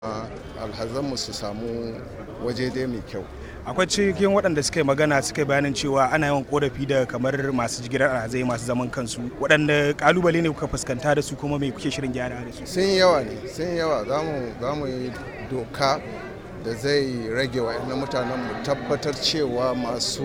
alhazanmu su samu waje dai mai kyau akwai cikin waɗanda suka yi magana suka yi bayanin cewa ana yawan korafi da kamar masu jigilar alhazai masu zaman kansu waɗanda kalubale ne kuka fuskanta da su kuma mai kuke shirin gyara da su sun yawa ne sun yawa za mu yi doka da zai rage wa mutanen mu tabbatar cewa masu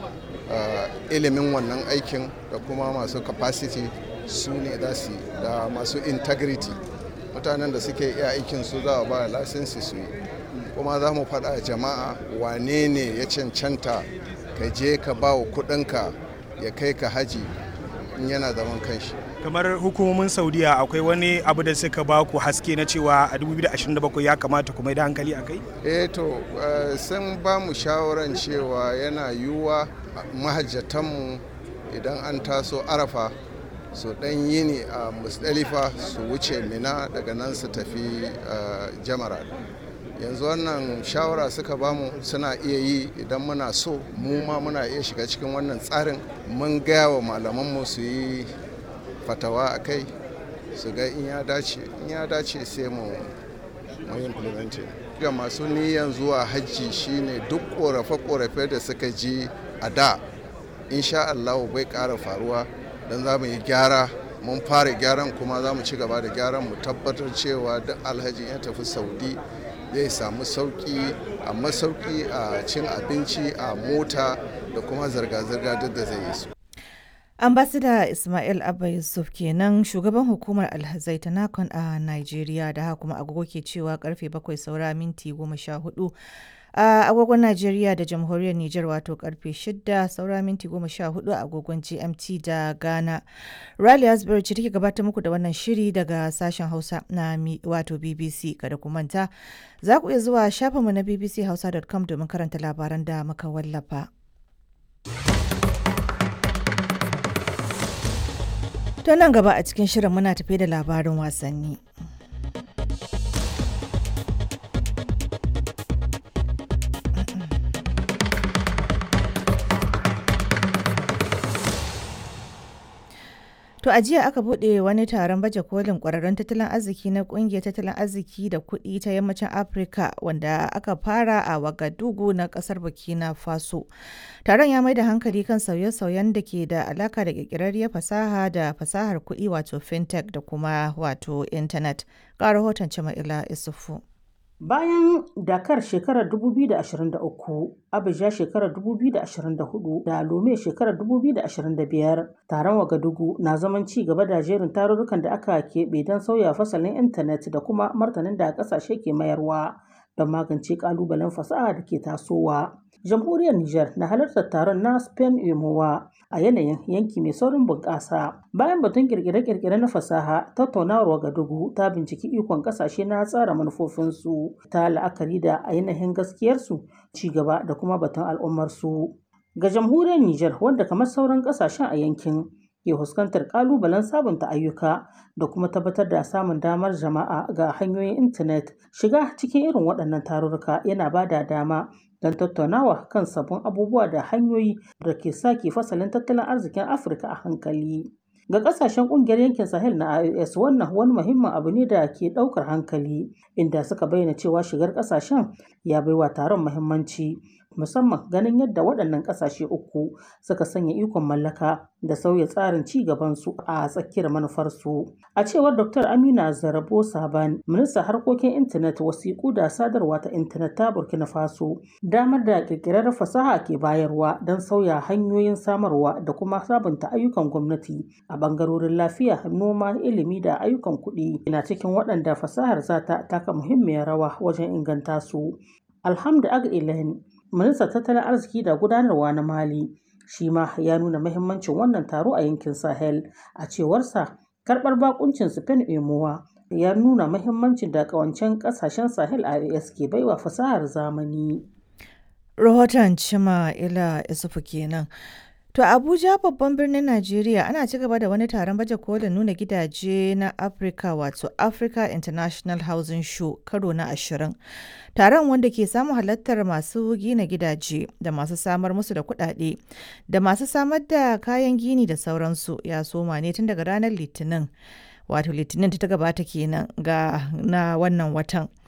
ilimin wannan aikin da kuma masu capacity su ne za su da masu integrity mutanen da suke iya aikin su za a ba lasinsi su yi kuma za mu faɗa jama'a wane ne ya cancanta ka je ka ba wa kuɗinka ya kai ka haji in yana zaman kanshi kamar hukumomin saudiya akwai wani abu da suka ba ku haske na cewa a 2027 ya kamata kuma da hankali a kai eh to sun ba mu shawaran cewa yana yiwuwa mahajjatanmu idan an taso arafa su dan yini a musdalifa su wuce mina daga nan su tafi jamara yanzu wannan shawara suka bamu suna iya yi idan muna so mu ma muna iya shiga cikin wannan tsarin mun gaya wa malamanmu su yi fatawa a kai su ga in ya dace in ya dace sai mu mu implementing ga masu niyan zuwa hajji shine duk korafe-korafe da suka ji a da insha Allah bai ƙara faruwa don za mu yi gyara mun fara gyaran kuma za mu ci gaba da gyaran mu tabbatar cewa duk alhaji ya tafi saudi zai samu sauki a masauki a cin abinci a mota da kuma zirga-zirga duk da zai yi su ambasada ismail abba yusuf kenan shugaban hukumar alhazai ta nakon a nigeria da haka kuma agogo ke cewa karfe bakwai saura minti goma sha hudu a agogon Najeriya da jamhuriyar Nijar wato karfe 6 saura minti 14 a agogon GMT da Ghana. Riley Asbury ce take gabatar muku da wannan shiri daga sashen Hausa na wato BBC kada ku manta. Za ku iya zuwa shafinmu na bbchausa.com domin karanta labaran da muka wallafa. To nan gaba a cikin shirin muna tafe da labarin wasanni. To a jiya aka buɗe wani taron baje kolin ƙwararrun tattalin arziki na ƙungiyar tattalin arziki da kuɗi ta yammacin Afirka wanda aka fara a Wagadugu na ƙasar Burkina Faso. Taron ya mai da hankali kan sauye-sauyen da ke da alaka da ƙirƙirarriyar fasaha da fasahar kuɗi wato fintech da kuma wato intanet. Ga rahoton Jama'ila Isufu. Bayan Dakar shekarar 2023, Abuja shekarar 2024 da Lome shekarar 2025, taron Wagadugu na zaman ci gaba da jerin tarurrukan da aka keɓe don sauya fasalin intanet da kuma martanin da ƙasashe ke mayarwa don magance ƙalubalen fasaha da ke tasowa. Jamhuriyar Nijar na halartar taron na Spain Emowa a yanayin yanki mai saurin bunƙasa. Bayan batun kirkire-kirkire na fasaha, tattaunawar Wagadugu ta binciki ikon ƙasashe na tsara manufofinsu ta la'akari da ainihin gaskiyarsu, ci gaba da kuma batun al'ummarsu. Ga jamhuriyar Nijar wanda kamar sauran ƙasashen a yankin ke fuskantar ƙalubalen sabunta ayyuka da kuma tabbatar da samun damar jama'a ga hanyoyin intanet shiga cikin irin waɗannan tarurruka yana ba da dama don tattaunawa kan sabbin abubuwa da hanyoyi da ke sake fasalin tattalin arzikin afirka a hankali ga kasashen kungiyar yankin sahel na ios wannan wani muhimmin abu ne da ke daukar hankali inda suka bayyana cewa shigar kasashen ya baiwa taron muhimmanci musamman ganin yadda waɗannan ƙasashe uku suka sanya ikon mallaka da sauya tsarin ci gabansu a tsakiyar manufarsu. A cewar Dr. Amina Zarabo Saban, ministan harkokin intanet wasiƙu da sadarwa ta intanet ta Burkina Faso, damar da ƙirƙirar fasaha ke bayarwa don sauya hanyoyin samarwa da kuma sabunta ayyukan gwamnati a ɓangarorin lafiya, noma, ilimi da ayyukan kuɗi na cikin waɗanda fasahar za ta taka muhimmiyar rawa wajen inganta su. Alhamdu Ag ministan tattalin arziki da gudanarwa na mali shi ma ya nuna mahimmancin wannan taro a yankin sahel a cewarsa karbar bakuncin spain emowa ya nuna mahimmancin da kawancen kasashen sahel ias ke baiwa fasahar zamani rahoton cima ila isufu kenan To Abuja babban birnin Najeriya ana ci gaba da wani taron baje kolin nuna gidaje na Africa wato Africa International Housing Show karo na ashirin. Taron wanda ke samun halartar masu gina gidaje da masu samar musu da kuɗaɗe da masu samar da kayan gini da sauransu ya soma ne tun daga ranar Litinin. Wato Litinin ta gabata kenan ga na wannan watan.